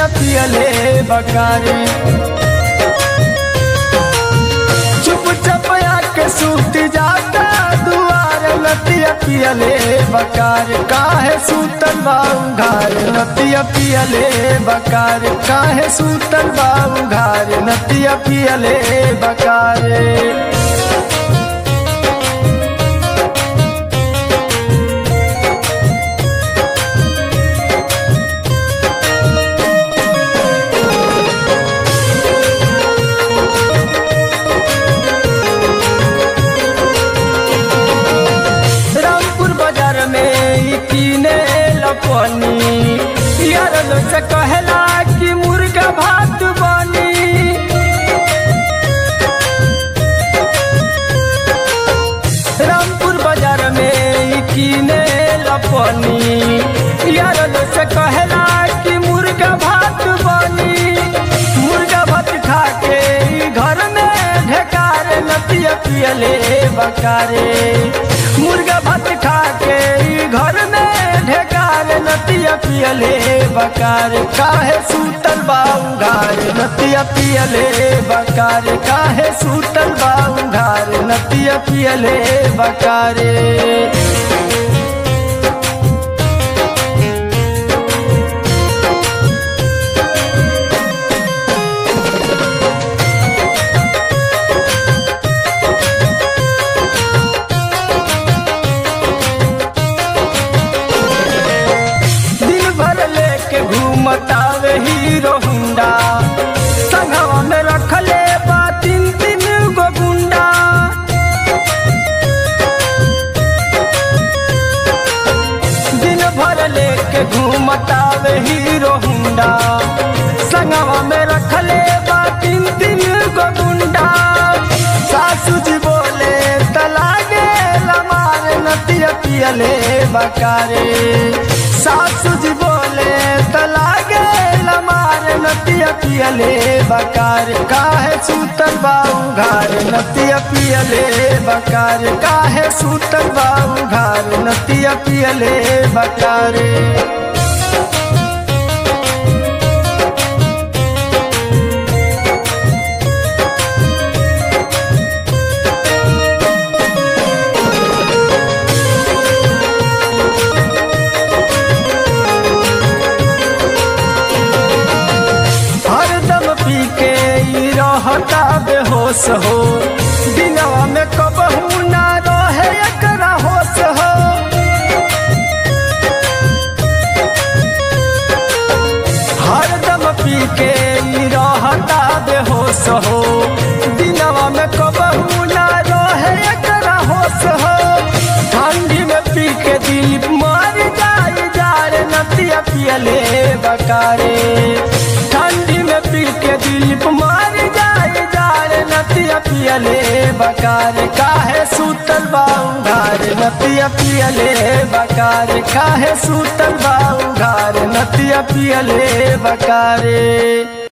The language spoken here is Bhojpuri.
नतिया पियले बकारी चुप चप के सूत जाता दुआर नतिया पियले बकार काहे सूतल बाऊ घार नतिया पियले बकार काहे सूतल बाऊ घार नतिया पियले बकार रामपुर बाजार में ई कीने लपनी यार लोग से कहला कि मुर्गा भात बनी रामपुर बाजार में ई कीने लपनी यार लोग से कहला कि मुर्गा भात बनी मुर्गा भात खा के ई घर में ढेकार नतिया पियले बकारे मुर्गा भात खा के ई घर में ढेकार नतिया पियले बकार काहे सूतल बाऊ घार नतिया पियले बकार काहे सूतल बाऊ घार नतिया पियले बकारे दिन भर लेके घूमतावे हीरो हुंडा संगवा में रखले बा तीन तीन गो गुंडा दिन भर लेके घूमतावे हीरो हुंडा संगवा में रखले बा तीन तीन गो गुंडा सासू जी बोले तलागे लमार नतिया पियले बकारे सासू जी बोले तलागे लमार नतिया पियले बकार काहे सूतल बाऊ घार नतिया पियले बकार काहे सूतल बाऊ घार नतिया पियले बकारे हरदम पी के ई रहता बेहोश हो दिनवा में कबहू ना रहे एकरा होश हो हरदम पी के ई रहता बेहोश हो दिनवा में कबहू ना रहे एकरा होश हो ठंडी में पी के दिल मर जाई जारे नतिया पियले बकारे ठंडी में पी के दिल मार जाए जारे नतिया पियले बकार काहे सूतल बाऊ घार नतिया पियले बकार काहे सूतल बाऊ घार नतिया पियले बकारे